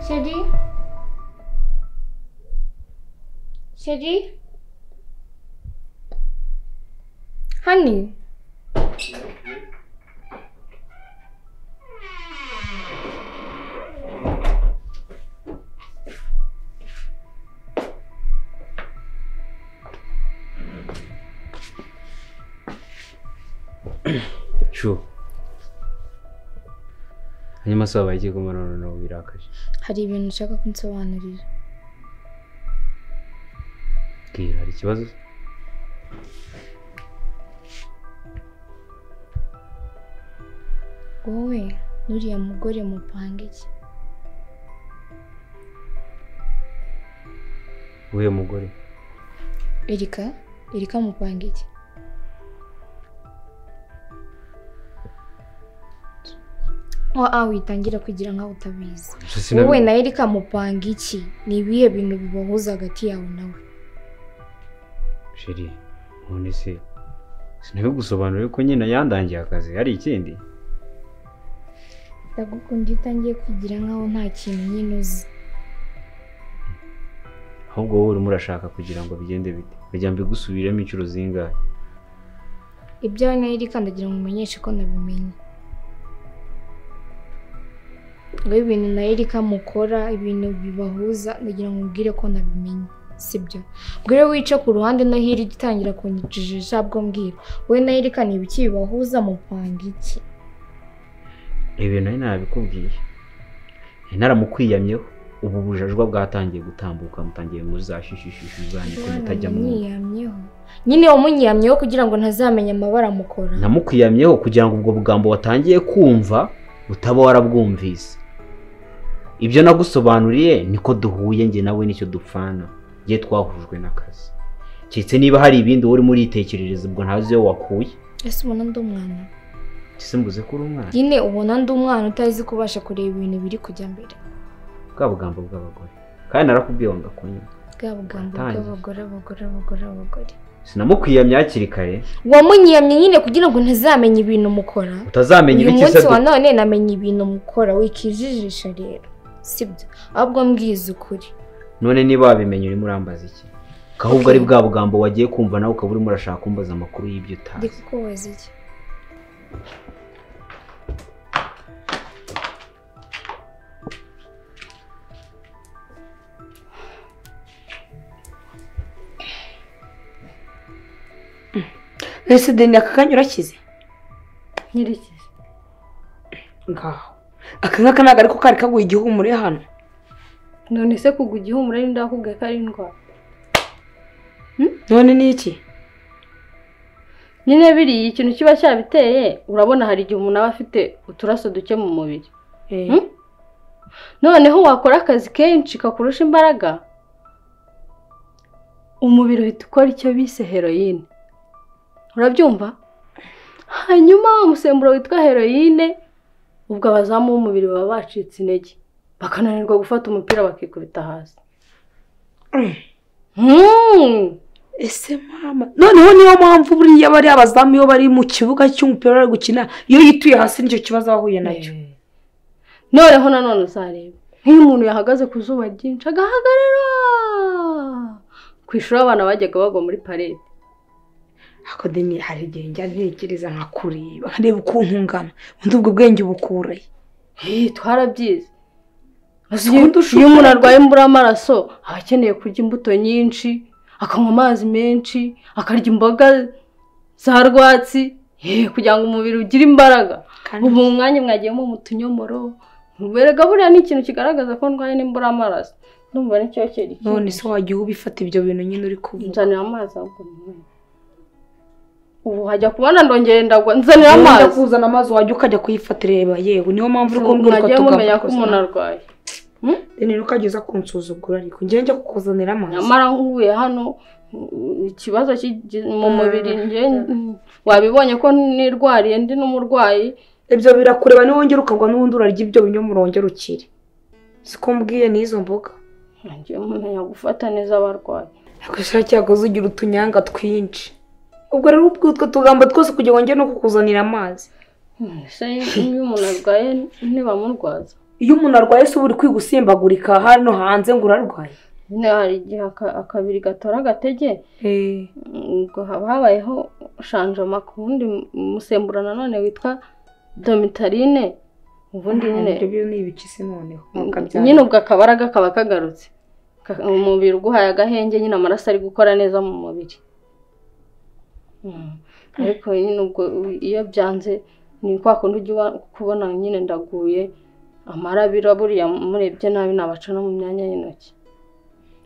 Siedzi? Siedzi? Hani. shu hanyuma se wabaye igihe kumara noneho birakaje Hari ibintu ushaka kunsobanurira. bwira hari ikibazo Wowe n'uriya mugore mupanga iki? w'uyu mugore Erika? Erika mupanga iki? Wa witangira kugira nkaho utabizi. Gusa sinabi- Wowe na Erika mupanga iki? Ni ibihe bintu bibahuza hagati yawe nawe? sheri none se sinabigusobanurire ko nyine yandangiye akazi hari ikindi Ndagukunda iyo utangiye kwigira nkaho nta kintu nyine uzi. ahubwo wowe urimo urashaka kugira ngo bigende bite kugira ngo mbigusubiremo inshuro zingahe Ibyawe na Erika ndagira ngo umenyeshe ko nabimenye. Ngo ibintu na Erika mukora, ibintu bibahuza, ndagira ngo umbwire ko nabimenye. Sibyo. Ubwo rero wice ku ruhande no hirya utangira kunyijijisha bwo mbwira. Wowe na Erika ni ibiki bibahuza mupanga iki? ibintu nari nabikubwiye nari naramukwiyamyeho ubu bujajwa bwatangiye gutambuka mutangiye muzashishishije zanyu ko mutajya mu Munyiyamyeho. Nyine wamunyiyamyeho kugira ngo ntazamenya amabara mukora. namukwiyamyeho kugira ngo ubwo bugambo watangiye kumva utaba warabwumvise ibyo nagusobanuriye niko duhuye njye nawe nicyo dupfana njye twahujwe n'akazi keretse niba hari ibindi wowe urimo uritekerereza ubwo ntazi iyo wakuye Ese ubona ndi umwana? mbese mvuze ko uri umwana Nyine ubona ndi umwana utazi kubasha kureba ibintu biri kujya mbere. bwa bugambo bw'abagore kandi narakubwiye ngo ndakunyura bwa bugambo Watangiye. bw'abagore abagore abagore abagore sinamukwiyamye hakiri kare wamunyiyamye nyine kugira ngo ntazamenye ibintu mukora utazamenya uyu ibiki se munsi wa none namenye ibintu mukora wikijijisha rero sibyo ahubwo mbwiza ukuri none niba wabimenye urimo urambaza iki Ko ahubwo ari bwa bugambo wagiye kumva nawe ukaba urimo urashaka kumbaza amakuru y'ibyo ndi utazi kukubaza iki ese deni aka kanya urakize nyirikize ngaho aka ngaka ntabwo ariko kari kaguye igihumure hano none se kugwa igihumura ari ndakubwiye ko ari indwara none ni iki nyine biriya ikintu kiba cyabiteye urabona hari igihe umuntu aba afite uturaso duke mu mubiri Eh, noneho wakora akazi kenshi kakurusha imbaraga umubiri uhita ukora icyo bise heroyine urabyumva hanyuma wa musemburo witwa heroyine ubwo abazamu b'umubiri baba bacitse intege bakananirwa gufata umupira bakikubita hasi Hmm. ese mama noneho niyo mpamvu buriya bariya abazamu iyo bari mu kibuga cy'umupira bari gukina iyo yituye hasi nicyo kibazo aba ahuye nacyo Eh. noneho nanone uzareba nk'iyo umuntu yahagaze ku zuba ryinshi agahagarara ku ishuri abana bajyaga bagwa muri parede ariko deni hari igihe njya ntekereza nka kureba nkareba ukuntu ungana ubundi ubwo bwenge bukuraye Hey, twarabyize Uzi iyo ukuntu ushukura iyo umuntu pe. arwaye imbura y'amaraso aba akeneye kurya imbuto nyinshi akanywa amazi menshi akarya imboga za rwatsi Eh, kugira ngo umubiri ugire imbaraga kandi ubu mu mwanya mwagiyemo mu tunyomoro erega buriya ni ikintu kigaragaza ko ndwaye n'imbura y'amaraso ndumva nicyo kiri none se wagiye ubifata ibyo bintu nyine uri kuvuga nzanira amazi ahubwo nyweye ubu hajya kubona ndongera ndagwa nzanira wenda amazi kuzana amazi wajya ukajya kuyifatireba yewe niyo mpamvu uri kumbwira uko mwagiye mumenya ko tugakoze umuntu arwaye deni ntukageze kunsuzugura ariko njyewe njya kukuzanira amazi nyamara nkuye hano mm, ikibazo kigi- mu Mm. mubiri njye mm, wabibonye ko nirwariye ndi n'umurwayi ibyo birakureba niwongera ukagwa n'ubundi urarya ibyo binyomoro wongera ukire siko mbwiye n'izo mboga mwagiye mumenya gufata neza abarwayi ariko cyakora ugira utunyanga twinshi ubwo rero ubwo utwo tugambo twose kugira ngo njye no kukuzanira amazi Mm, ese iyo umuntu arwaye ntibamurwaza iyo umuntu arwaye se uba uri kwigusimbagurika hano hanze ngo urarwaye nyine hari igihe aka- akabiri gatora agatege ubwo haba habayeho shanjoma ku wundi musemburo nanone witwa domitarine ubundi nyine ibyo ni ibiki se noneho nyine ubwo akabaraga kaba kagarutse Ka- umubiri uguhaye agahenge nyine amaraso ari gukora neza mu mubiri Mm. ariko nyine ubwo iyo byanze ni kwa kundi ujya uba- kubona nyine ndaguye amarabira buriya murebye nabi nabaca no mu myanya y'intoki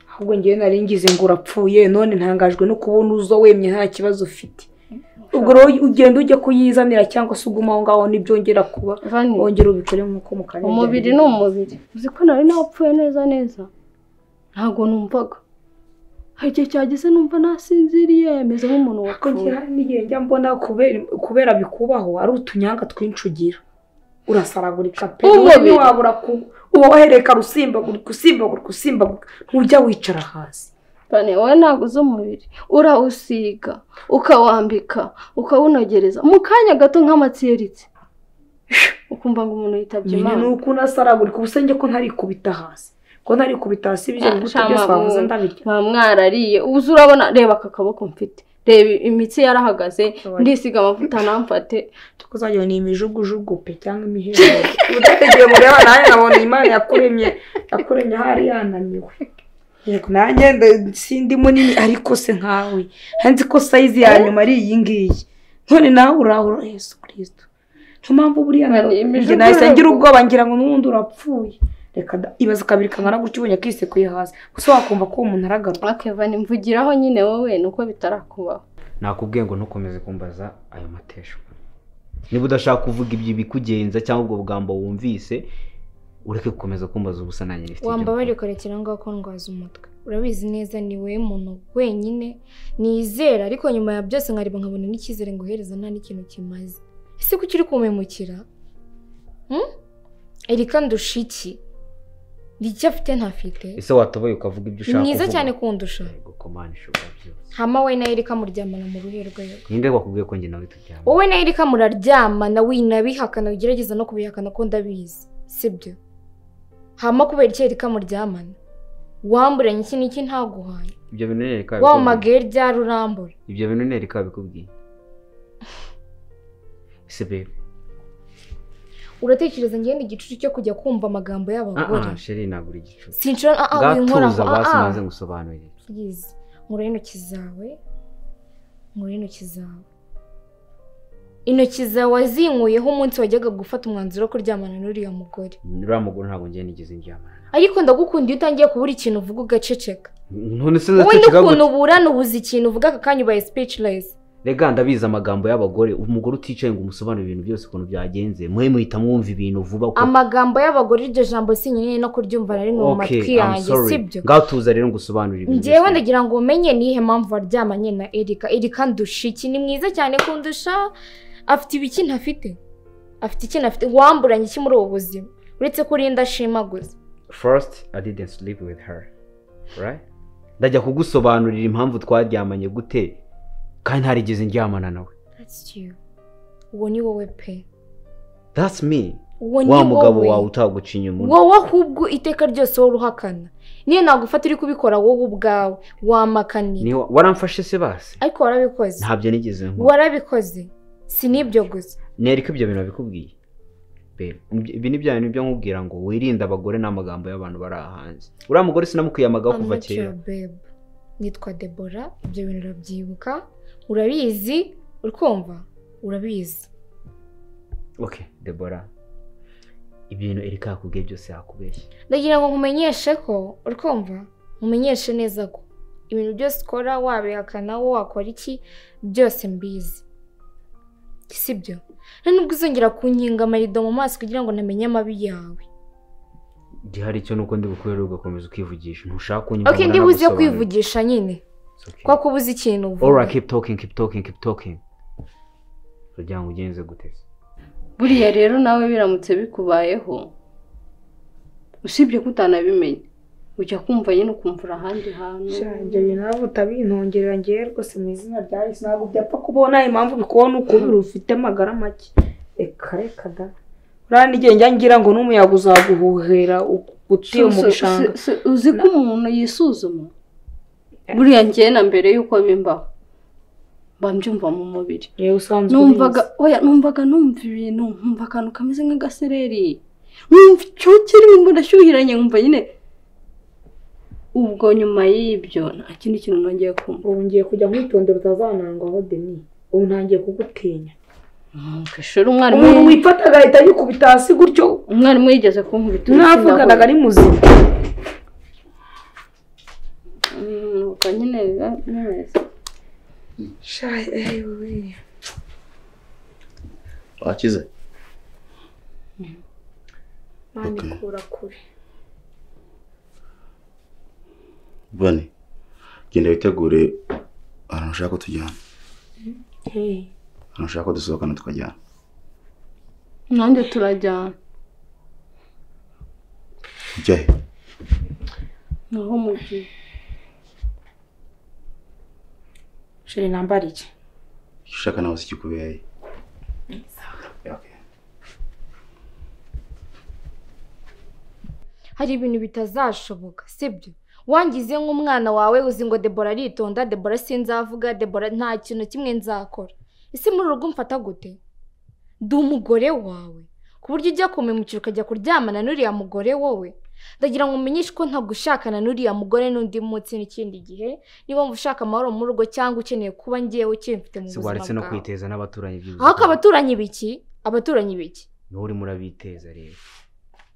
ahubwo ngewe nari ngize ngo urapfuye none ntangajwe no kubona uza wemye nta kibazo ufite ubwo rero ugenda ujya kuyizanira cyangwa se uguma aho ngaho ntibyongera kuba Vani, wongera ubikore nk'uko mu karere umubiri ni umubiri uzi ko nari napfuye neza neza ntabwo numvaga hari igihe cyageze numva nasinziriye meze nk'umuntu ariko wapfuye ngewe hari n'igihe njya mbona kubera kubera bikubaho ari utunyanga twinshi ugira urasaragurika pe Umubiri. umubiri wabura ku uba wahereka usimbagurika usimbagurika usimbagurika ntujya wicara hasi Vani, wowe ntabwo uzi umubiri urawusiga ukawambika ukawunogereza mu kanya gato nk'amatsiritse ukumva ngo umuntu yitabye nyine imana ni uko unasaragurika ubu se njye ko ntarikubita hasi ko ntarikubita hasi ibyo Ah, bibuto shama, byose wavuze ubu- ndabirya ba mwarariye ubu uzi urabona reba aka kaboko mfite reba imitsi yarahagaze ndisiga amavuta ntamfate tukuzagira ni imijugujugu pe cyangwa imiherere udategeye mureba nanjye nkabona imana yakuremye yakuremye ahari yananiwe yego nanjye nda- sindi munini ariko se nkawe nzi ko sayizi ya nyuma ari iyi ngiyi none nawe urahura yesu kirisito niyo mpamvu buriya Bani, njye imijugujugu. nahise ngira ubwoba ngira ngo n'ubundi urapfuye reka da- ibaza kabiri kangana gutyo ubonye akisekuye hasi gusa wakumva ko uwo muntu aragaruka akeva nimvugiraho nyine wowe ni uko bitarakubaho nakubwiye ngo ntukomeze kumbaza ayo mateshwa niba udashaka kuvuga ibyo bikugenza cyangwa ubwo bwambo wumvise ureke gukomeza kumbaza ubusa nanjye nifite ibyo wambabarire nkora. ukarekera aho ngaho ko ndwaza umutwe urabizi neza ni wowe muntu wenyine nizera ariko nyuma ya byose nkareba nkabona n'icyizere ngo uhereza nta n'ikintu kimaze ese kuki uri kumemukira Hmm? erika ndusha iki icyo afite ntafite ese watoboye ukavuga ibyo ni ushaka mwiza kuvuga? cyane kundusha Yego, komana ishobora byose hama we na erika muryamana mu ruherwego ninde wakubwiye ko njye nawe tujyana wowe na erika muraryamana winabihakana ugerageza no kubihakana ko ndabizi sibyo hama kubera iki erika muryamana wamburanye iki n'iki ntaguhaye ibyo bintu nereka wa magere rya rurambura ibyo bintu nereka bikubwiye ese bebe uratekereza ngende igicucu cyo kujya kumva amagambo y'abagore ah sheri ntabwo uri igicucu sinshobora ah ah winkoraho bwatuza basi ah maze ah ngusobanurire please nkuraho intoki zawe nkuraho intoki zawe intoki zawe wazinkuyeho umunsi wajyaga gufata umwanzuro wo kuryamana n'uriya mugore uriya mugore ntabwo njye nigeze njyamana ariko ndagukunda iyo utangiye kubura ikintu uvuga ugaceceka none se wowe ndaceceka n'ukuntu gute uburana ubuze ikintu uvuga aka kanya ubaye speechless rega ndabizi amagambo y'abagore umugore uticaye ngo umusobanurire ibintu byose ukuntu byagenze muhe muhita mwumva ibintu vuba uko amagambo y'abagore iryo jambo si nyine no kuryumva na rimwe mu Okay, matwi I'm yanjye sorry. sibyo ngaho tuza rero ngusobanurire ibintu ngewe byose. ndagira ngo umenye nihe mpamvu waryamanye na erika erika ndusha iki ni mwiza cyane kundusha afite ibiki ntafite afite iki ntafite wamburanye iki muri ubu buzima uretse ko urinda ashima gusa first i didn't sleep with her right ndajya kugusobanurira impamvu twaryamanye gute kandi ntarigeze ndyamana nawe That's you. uwo ni wowe pe that's me uwo ni wa mugabo wawe wowe utaguca inyuma wowe ahubwo iteka ryose wowe uruhakana niyo nagufata uri kubikora wowe ubwawe wamakanira Ni wa- waramfashe se basi ariko warabikoze ntabyo nigeze nkora warabikoze si n'ibyo gusa nereka ibyo bintu nabikubwiye Babe, ibyo- ibi ni bya bintu byo nkubwira ngo wirinde abagore n'amagambo y'abantu bari aha hanze uriya mugore sinamukuyamagaho I'm kuva not your kera babe. nitwa debora ibyo bintu urabyibuka urabizi urukumva urabizi okay debora ibintu erika yakubwiye byose yakubeshya ndagira ngo nkumenyeshe ko urukumva nkumenyeshe neza ko ibintu byose ukora wabihakana wo wakora iki byose mbizi sibyo nta nubwo uzongera kunkinga amarido mu maso kugira ngo namenye amabi yawe gihari icyo ni uko ndi bukurere ugakomeza ukivugisha ntushaka kunyumva ok ngo ndibuze nanagusobanurire. kwivugisha nyine It's okay. kuko ubuze ikintu All uvuga right, keep talking, keep talking, keep talking. Kugira ngo ugenze gute? buriya rero nawe biramutse bikubayeho usibye ko utanabimenya ujya kumva nyine ukumva uri ahandi hantu Shanjye ibintu nawe utabintongerera ngewe rwose mu izina rya Yesu ntabwo byapfa kubona impamvu bikubona ukubiri ufite amagara make reka reka da urabona igihe njya ngira ngo n'umuyaga uzaguhuhera utuye mu Su- su- bishanga su- su- uzi ko umuntu yisuzuma buriya njye na mbere y'uko bimbaho mba mbyumva mu mubiri yewe usanzwe numvaga oya numvaga numva ibintu nkumva akantu kameze nk'agasereri numva icyo kirimo ndashyuhiranye nkumva nyine ubwo nyuma y'ibyo nta kindi kintu nongeye kumva ubu ngiye kujya nkwitondera utazanangwaho deni ubu ntangiye kugutinya Mm, ku ishuri umwarimu umuntu wifata agahita yikubita hasi gutyo umwarimu yigeze kunkubita mwavuganaga ari muzima nuko nyine biba bimeze wakize mani Okay. kura kure bane genda witegure ahantu ushaka ko tujyana Hey. ahantu ushaka ko dusohokana tukajyana nanjye turajyana ujya he naho mu gihe sheri nambara iki icyo ushaka nawe si kikubereye Okay. hari ibintu bitazashoboka sibyo wangize nk'umwana wawe uzi ngo debora aritonda debora sinzavuga debora nta kintu kimwe nzakora ese muri urugo mfata gute ndi umugore wawe ku buryo ujya kumemukira ukajya kuryamana n'uriya mugore wowe ndagira ngo umenyeshe ko ntagushakana n'uriya mugore n'undi munsi n'ikindi gihe niba wumva ushaka amahoro mu rugo cyangwa ukeneye kuba ngewe ukimfite mu se buzima waretse no bwawe kwiteza n'abaturanyi by'ubuzima ahubwo abaturanyi biki abaturanyi biki niho urimo urabiteza rero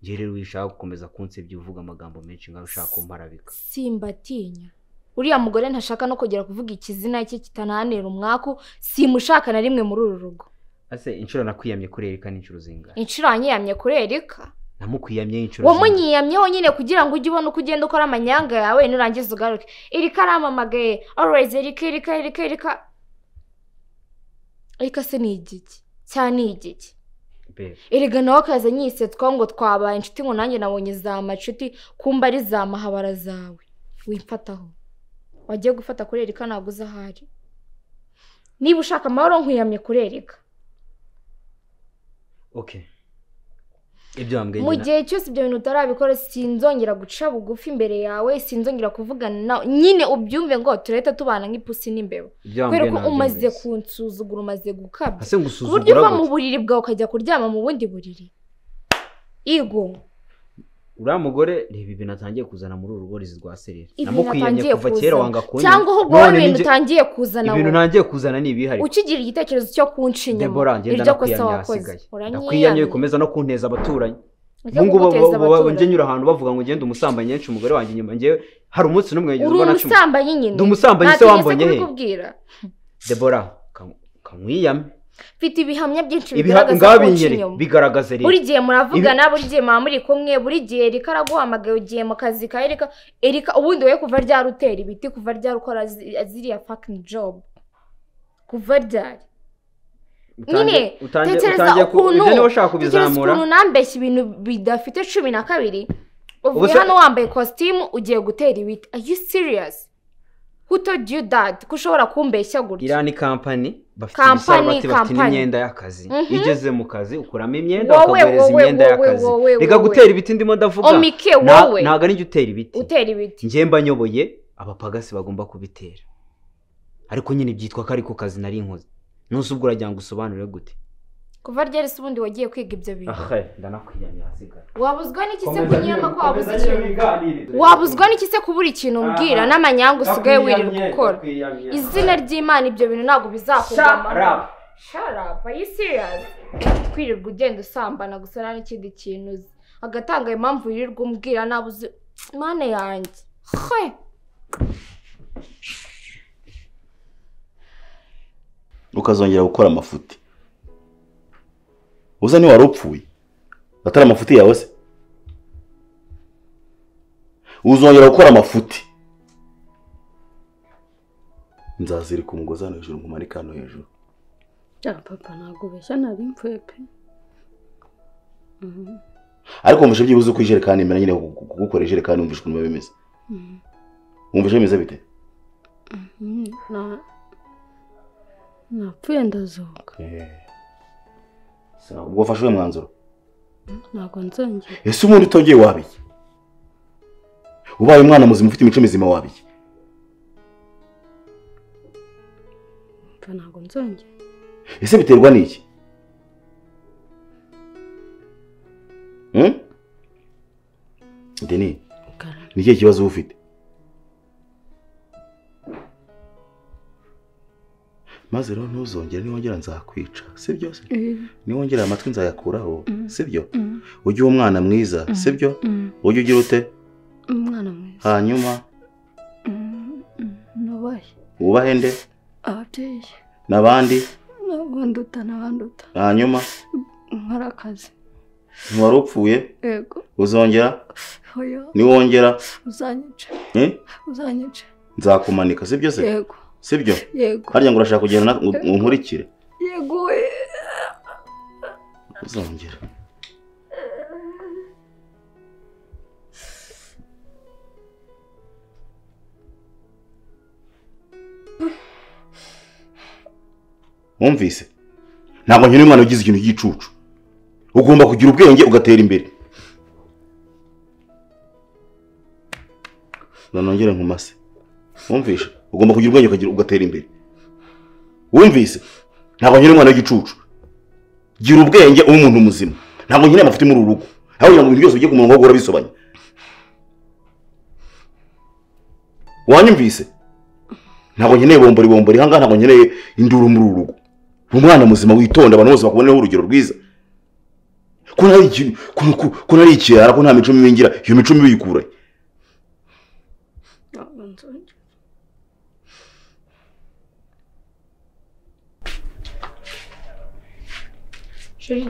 njye rero iyo ushaka gukomeza kunsebya uvuga amagambo menshi ngaho ushaka kumparabika simbatinya uriya mugore ntashaka no kongera kuvuga ikizina cye kitanahanira umwaku simushaka na rimwe muri uru rugo ase inshuro nakwiyamye kurerekana inshuro zingana inshuro wanyiyamye kurereka namukwiyamye inshuro zingana wamunyiyamyeho nyine kugira ngo ujye ubona uko ugenda ukora amanyanga yawe nurangiza ugaruke iri karamamagaye always erika erika erika erika ariko se ni igiki cyane ni igiki Babe, erega nawe akaza nyisetswa ngo twabaye inshuti ngo nanjye nabonye za macuti kumba ari za mahabara zawe wifataho wagiye gufata kurereka ntabwo uzi ahari niba ushaka amahoro nkwiyamye kurereka okay ibyo wambwiye mu na- gihe cyose ibyo bintu utarabikora sinzongera guca bugufi imbere yawe sinzongera kuvugana nawe nyine ubyumve ngo turahita tubana nk'ipusi n'imbeba ibyo kubera wambwiye ko ntabyo umaze numvise. kunsuzugura umaze gukabya ase ku buryo uva ngusuzugura mu gute buriri bwawe ukajya kuryama mu bundi buriri igo uriya mugore reba ibintu atangiye kuzana muri uru rugo rizi rwa sereri Ibintu namukwiyamye atangiye kuva kera kuzana. wanga kunywa cyangwa ahubwo wowe None ibintu ninjye- utangiye kuzana ibintu wowe ntangiye kuzana ni ibihari ukigira igitekerezo cyo kunshinyama debora ngenda iryo kosa nakwiyamye wakoze hasigaye nakwiyamye uranyiyamye bikomeza no kunteza abaturanyi ujya ubu ngubu kuguteza ba- ba- ba- njye abaturanyi nyura ahantu bavuga ngo ngende umusambanyi nyinshi umugore wanjye inyuma ngewe hari umunsi n'umwe wigeze uri ubona cumi umusambanyi nyine ndi umusambanyi se Ntategetse wambonye he kubikubwira debora ka- kamwiyame mfite ibihamya byinshi Ibiha- bigaragaza ngaho ko binyere ucinyuma bigaragaze rero buri gihe muravugana buri gihe muba muri kumwe buri gihe erika araguhamagaye ugiye mu kazi ka erika erika ubundi we kuva ryari utera ibiti kuva ryari ukora zi- ziriya fucking job kuva ryari nyine, tekereza ukuntu- ibyo niba ushaka tekereza kubizamura ukuntu nambeshya ibintu bidafite cumi na kabiri Ubu uvuye se- hano wambaye kositimu ugiye gutera ibiti are you serious who told you that ko ushobora kumbeshya gutya iriya ni kampani bafite Kampani, ibisarubati bafite kampani. n'imyenda y'akazi Mhm. iyo ugeze mu kazi ukuramo imyenda Wowe, bakaguhereza wowe, imyenda wowe, y'akazi wowe, wowe, reka wowe. gutera ibiti ndimo ndavuga omike Na- wowe ntabwo ari njye utera ibiti utera ibiti njye mba nyoboye abapagasi bagomba kubitera ariko nyine byitwa ko ariko kazi nari inkozi ntuzi ubwo uragira ngo usobanure gute kuva ryari se ubundi wagiye kwiga ibyo bintu ndanakwiyanya hasigara wabuzwa n'iki se kunyuramo ko wabuze ikintu wabuzwa n'iki se kubura ikintu umbwira Aha. n'amanyanga usigaye wirirwa ukora izina ry'imana ibyo bintu ntabwo bizakugama sharapa are you serious kwirirwa ugenda usambana gusa nta n'ikindi kintu uzi agatanga impamvu yirirwa umbwira ntabwo uzi mana yanjye he ukazongera gukora amafuti uza ni wari upfuye atari amafuti yawe se uzongera gukora amafuti nzazirika umugozi hano hejuru nkumanike hano hejuru ya papa ntabwo ubeshya nari mvuye pe Mhm, ariko wumvishe byibuze uko ijerekani imera nyine kugukora ijerekani wumvishe ukuntu biba bimeze mhm, wumvishe bimeze bite mhm. Na- napfuye ndazuka Sawa, ubwo wafashe uwo mwanzuro ntabwo nzongera ese umuntu utongeye waba iki ubaye umwana muzima ufite imico mizima waba iki mva ntabwo nzongera ese biterwa n'iki Hmm? deni Rukara, ni ikihe kibazo uba ufite maze rero ntuzongere niwongera nzakwica sibyo se niwongera amatwi nzayakuraho sibyo Mm, ujye uba umwana mwiza sibyo mm, ujye ugira ute umwana mwiza hanyuma Mm, mm, nubahe wubahe nde ababyeyi n'abandi nabanduta nabanduta hanyuma nkora akazi ntiwari upfuye yego uzongera oya niwongera uzanyice eh? uzanyice nzakumanika sibyo se yego sibyo yego harya ngo urashaka kugenda na- ngo- ngo nkurikire yego eh. uzongera wumvise ntabwo nkeneye umwana ugize ikintu cy'igicucu ugomba kugira ubwenge ugatera imbere nanongere nkumase wumvise ugomba kugira ubwenge ukagira ugatera imbere wumvise ntabwo nkeneye umwana w'igicucu gira ubwenge ube umuntu muzima ntabwo nkeneye amafuti muri uru rugo aho kugira ngo ibintu byose bijye ku murongo wahora bisobanya wanyumvise ntabwo nkeneye bombori bombori ahangaha ntabwo nkeneye induru muri uru rugo ni umwana muzima witonda abantu bose bakuboneho urugero rwiza ko nari iki- ko- ko- ko nari ikirara ko nta mico mibi ngira iyo mico mibi yikurahe ntabwo nzongera sheri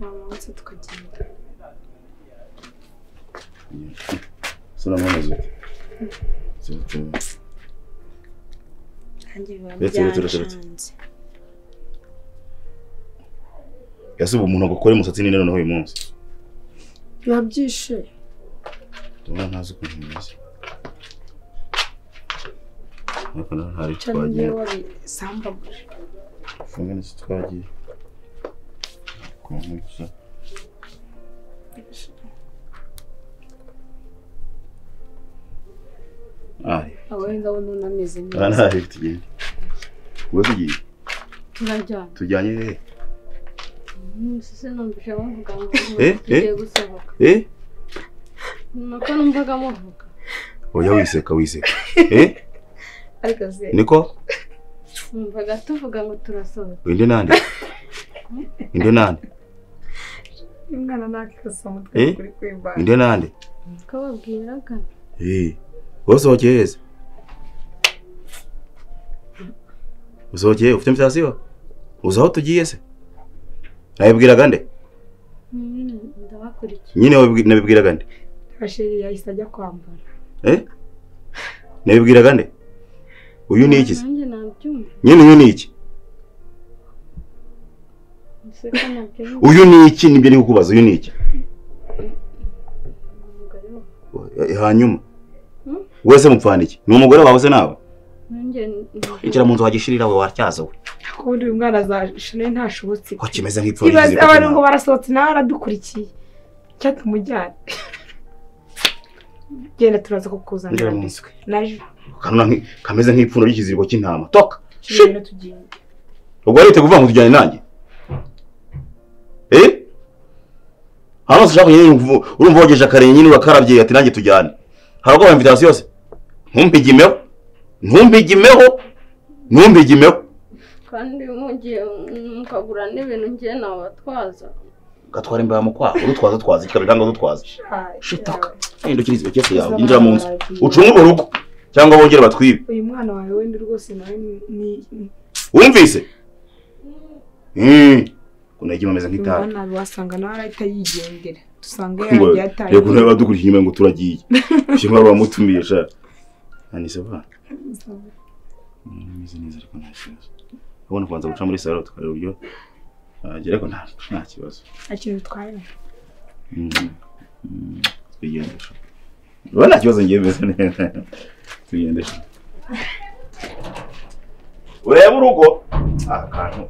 wamanutse tukagenda nanjye biba Ndetse, ndetse, ndetse, ndetse. byanshanze ese ubu umuntu agukora umusatsi ni noneho uyu munsi biba byishimye ndabona ntazi ukuntu bimeze ariko nawe nta ricyo cyane ngewe wabisambaguje kumwe n'icyo twagiye ku nkuki ari aho ndabona unameze neza aha ntahe tugende uba tugiye turajyana tujyanye hehe Mm, sinumvise bavuga ngo Eh, tugiye eh. gusohoka eh nuko numvaga muvuga oya wiseka wiseka eh ariko se niko numvaga tuvuga ngo turasohoka inde nande inde nande umwana nakikosa umutwe Eh? kuri kwimbaga inde nande nuko babwiraga eh wasohokeye heza usohokeye ufite invitation uzi aho tugiye se nabibwiraga nde Mm, ndabakurikiye nyine wabibwi- nabibwiraga nde sheri yahise ajya kwambara Eh? Nabibwiraga nde? Uyu ni iki se? nanjye nabyumva Nyine uyu ni iki? ese ko nabyumva Uyu ni iki nibyo niko kubaza uyu ni iki? umugore wawe Eh, Hanyuma. Hmm? Wese mupfana iki? Ni umugore wawe se nawe? nanjye numva- Injira mu nzu wagishirira we watyaza we. ko ubundi uyu mwana azashire ntashobotse Ko kimeze nk'ipfuye. ibaze abantu ngo barasohotse nawe aradukurikiye cyangwa tumujyane genda turaza Injira kukuzanira mu nzu. naje Kanuna nki- kameze nk'ipfundo ry'ikiziriko cy'intama. Toka. tugenda tugenda Ubwo arite kuvuga ngo tujyane nanjye. Eh? Hano ushaka nyine urumva- urumva wogeje akarenge nyine urakarabye ati nanjye tujyane. Harako ba invitation se. Ntumpigimeho. Ntumpigimeho. Ntumpigimeho. kandi mugiye mukagura n'ibintu ngiye nabatwaza gatwara imbaho mu kwaha urutwaza utwaza ikikarura cyangwa udutwaza shitaka hindukira izo cyose yawe Uzaba yinjira mu nzu waragiye. ucunge urwo rugo cyangwa wongere batwibe uyu mwana wawe wenda rwose nawe ni- ni wumvise kunajya imeze yumva nk'itabi nabi wasanga nawe arahita yigendera dusanga ngo yagiye ataye reka ntabe badukurikiye inyuma ngo turagiye ushobora kuba bamutumiye sha anise ba meze neza ariko nta kibazo urabona kubanza guca muri salo tukareba uburyo ahagera ariko nta nta kibazo nta kintu bitwaye twigendesha urabona nta kibazo ngiye meze neza twigendesha urebe urugo akantu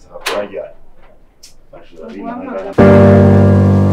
sakora ryari bashobora kubihamagara